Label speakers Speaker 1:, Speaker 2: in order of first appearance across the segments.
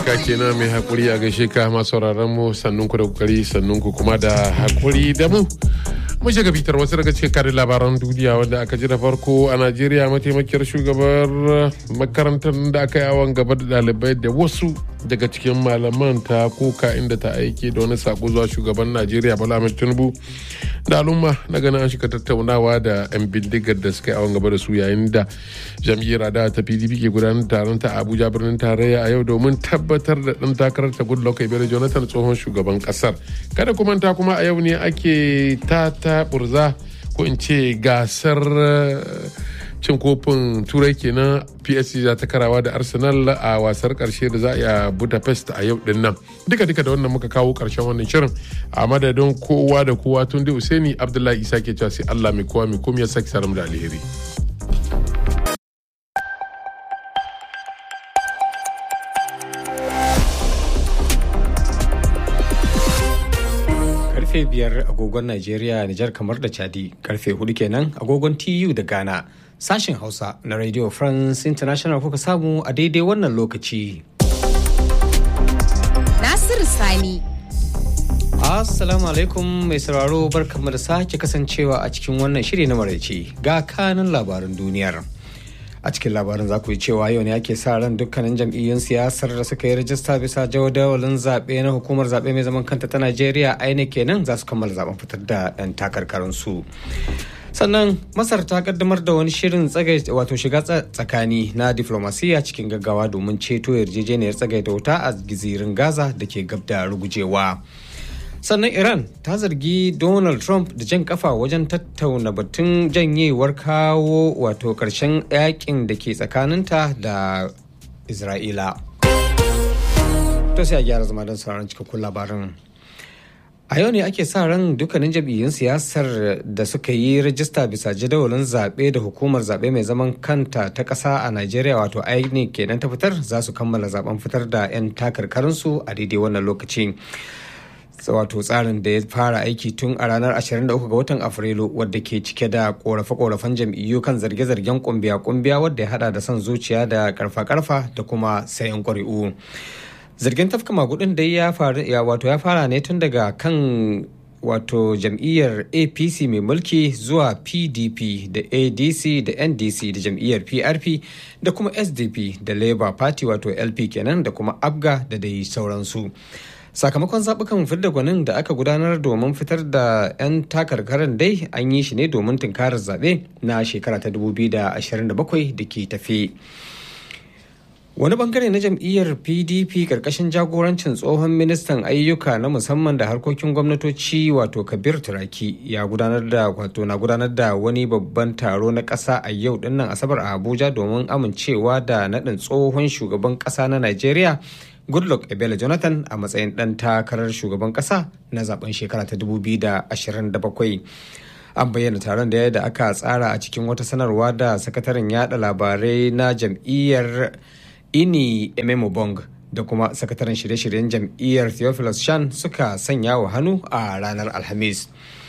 Speaker 1: ka kenan mai hakuri a gaishe ka masu sauraron mu sannun ku da kokari sannun ku kuma da hakuri da mu mun shiga bitar wasu daga cikin karin labaran duniya wanda aka ji da farko a najeriya mataimakiyar shugabar makarantar da aka yi awon gaba da ɗalibai da wasu daga cikin malaman ta koka inda ta aike da wani sako zuwa shugaban najeriya bala ahmed tinubu da al'umma na ganin an shiga tattaunawa da 'yan bindigar da suka yi awon gaba da su yayin da jam'iyyar adawa ta pdp ke gudanar taron ta abuja birnin tarayya a yau domin tabbatar da ɗan takarar ta goodluck ebele jonathan tsohon shugaban ƙasar kada kuma ta kuma a yau ne ake ta ta burza ko in ce gasar cin kofin turai kenan psc za ta karawa da arsenal a wasar karshe da za a yi a budapest a yau din nan duka duka da wannan muka kawo karshen wannan shirin a madadin kowa da kowa tun da usaini abdullahi isa ke cewa sai allah mai kowa mai komai ya saki saram da alheri
Speaker 2: karfe biyar agogon Najeriya, Nijar kamar da Chadi, karfe hudu kenan agogon TU da Ghana. Sashen Hausa na Radio France International kuka samu a daidai wannan lokaci.
Speaker 3: Nasiru Sani.
Speaker 2: Assalamu alaikum mai sauraro barkamu da sake kasancewa a cikin wannan shiri na maraice ga kanin labaran duniyar. a cikin labarin za ku yi cewa yau ne ake sa ran dukkanin jam'iyyun siyasar da suka yi rajista bisa jadawalin zaɓe na hukumar zaɓe mai zaman kanta ta najeriya ainihin kenan za su kammala zaben fitar da 'yan takarkarinsu sannan masar ta kaddamar da wani shirin wato shiga tsakani na diflomasiyya cikin gaggawa domin ceto yarjejeniyar tsagaita wuta a gizirin gaza da ke gab da rugujewa sannan iran ta zargi donald trump da jan kafa wajen tattauna batun janyewar kawo wato karshen yakin da ke tsakaninta da isra'ila to sai a gyara zama don sauran cikakkun labarin a yau ne ake sa ran dukkanin jam'iyyun siyasar da suka yi rajista bisa jadawalin zaɓe da hukumar zaɓe mai zaman kanta ta ƙasa a najeriya wato inec kenan ta fitar za su kammala zaben fitar da 'yan takarkarinsu a daidai wannan lokaci wato tsarin da ya fara aiki tun a ranar 23 ga watan afrilu wadda ke cike da korafe-korafen jam'iyyu kan zarge-zargen kumbiya-kumbiya wadda ya hada da son zuciya da karfa-karfa da kuma sayan ƙuri'u zargin tafka magudin da ya wato ya fara ne tun daga kan wato jam'iyyar apc mai mulki zuwa pdp da adc da ndc da jam'iyyar prp da kuma sdp da labour party wato lp kenan da kuma abga da dai sauransu sakamakon zaɓukan fidda gwanin da aka gudanar domin fitar da 'yan takarkarin dai an yi shi ne domin tunkarar zaɓe na shekara ta 2027 da ke tafe wani bangare na jam'iyyar pdp karkashin jagorancin tsohon ministan ayyuka na musamman da harkokin gwamnatoci wato kabir turaki ya gudanar da wato na gudanar da wani babban taro na ƙasa a yau dinnan asabar a abuja domin amincewa da naɗin tsohon shugaban ƙasa na najeriya goodluck ebele jonathan a matsayin ɗan takarar shugaban ƙasa na zaben shekara ta 2027 an bayyana taron da yadda aka tsara a cikin wata sanarwa da sakataren yada labarai na jam'iyyar ini ememobong da kuma sakataren shirye-shiryen jam'iyyar theophilus shan suka sanya wa hannu a ranar alhamis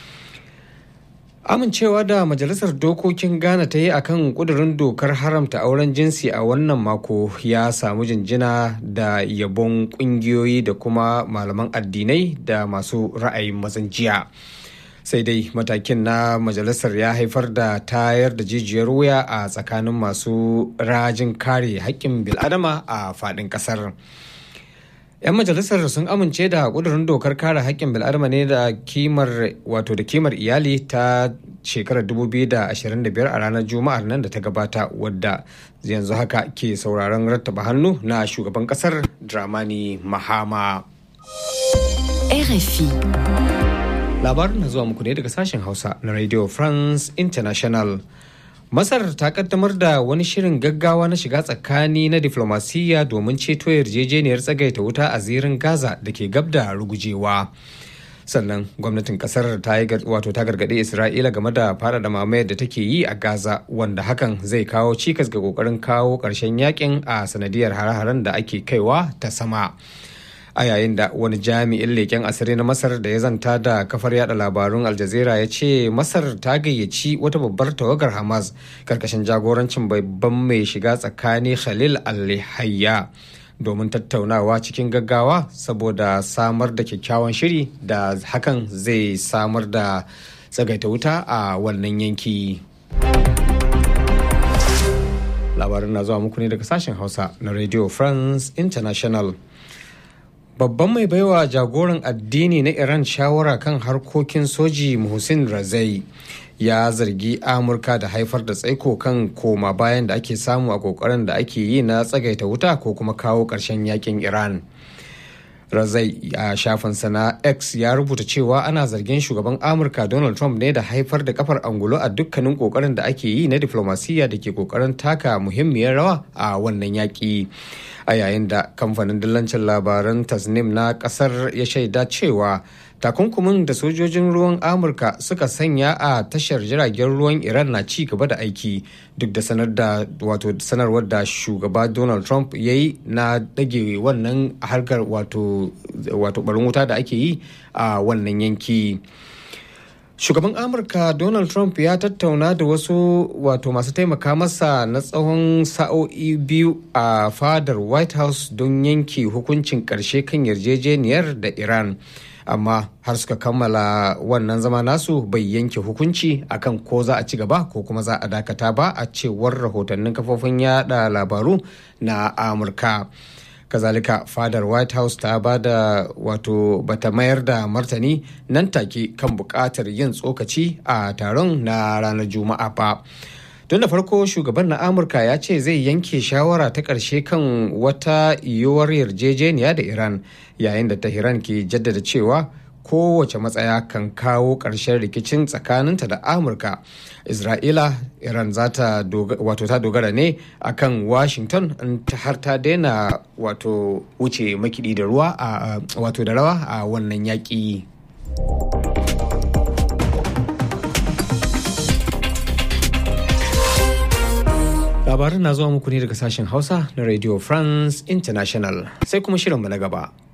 Speaker 2: amincewa da majalisar dokokin ghana ta yi akan kudurin dokar haramta auren jinsi a wannan mako ya samu jinjina da yabon kungiyoyi da kuma malaman addinai da masu ra'ayin mazan jiya sai dai matakin na majalisar ya haifar da tayar da jijiyar wuya a tsakanin masu rajin kare haƙƙin bil'adama a faɗin ƙasar. 'yan majalisar sun amince da kudurin dokar kare haƙƙin bil'adama ne da kimar wato da kimar iyali ta shekarar 2025 a ranar juma'ar nan da ta gabata wadda yanzu haka ke sauraron rattaba hannu na shugaban kasar dramani mahama
Speaker 3: RFI.
Speaker 2: labarin na zuwa muku ne daga sashen hausa na radio france international Masar ta kaddamar da wani shirin gaggawa na shiga tsakani na diflomasiyya domin ceto yarjejeniyar tsagaita wuta a zirin Gaza da ke gab da rugujewa. Sannan gwamnatin kasar ta yi wato ta gargaɗi Isra'ila game da faɗaɗa mamayar da take yi a Gaza wanda hakan zai kawo cikas ga ƙoƙarin kawo ƙarshen yakin a sanadiyar hare-haren da ake kaiwa ta sama. a yayin da wani jami'in leƙen asiri na masar da ya zanta da kafar yada labarun aljazira ya ce masar ta gayyaci wata babbar tawagar hamas karkashin jagorancin babban mai shiga tsakani khalil al-hayya domin tattaunawa cikin gaggawa saboda samar da kyakkyawan shiri da hakan zai samar da tsagaita wuta a wannan yanki. labarin na zuwa muku ne daga sashen hausa na radio france international babban mai baiwa jagoran addini na iran shawara kan harkokin soji muhsin razai ya zargi amurka da haifar da tsaiko kan koma bayan da ake samu a kokarin da ake yi na tsagaita wuta ko kuma kawo ƙarshen yakin iran razai a shafinsa na x ya rubuta cewa ana zargin shugaban amurka donald trump ne da haifar da kafar angulo a dukkanin kokarin da ake yi na diflomasiyya da ke kokarin taka muhimmiyar rawa a wannan yaƙi a yayin da kamfanin dillancin labaran tasnim na ƙasar ya shaida cewa takunkumin da sojojin ruwan amurka suka sanya a tashar jiragen ruwan iran na ci gaba da aiki duk da sanar da wato sanarwar da shugaba donald trump ya yi na dage wannan harkar wato wato barin wuta da ake yi a wannan yanki shugaban amurka donald trump ya tattauna da wasu wato masu taimaka masa na tsawon sa'o'i biyu a fadar white house don yanke hukuncin karshe kan yarjejeniyar da iran amma har suka kammala wannan zama nasu bai yanke hukunci akan ko za a ci gaba ko kuma za a dakata ba a cewar rahotannin kafofin yada labaru na amurka kazalika fadar white house ta ba da wato bata mayar da martani nan take kan bukatar yin tsokaci a taron na ranar juma'a ba tun da farko shugaban na amurka ya ce zai yanke shawara ta ƙarshe kan wata yiwuwar yarjejeniya da iran yayin da tehran ke jaddada cewa kowace matsaya kan kawo ƙarshen rikicin tsakaninta da amurka isra'ila iran za ta wato ta dogara ne akan washington har ta daina wato wuce makidi da ruwa a wato da rawa a wannan yaƙi. labarin na zuwa muku ne daga sashen hausa na radio france international sai kuma shirinmu na gaba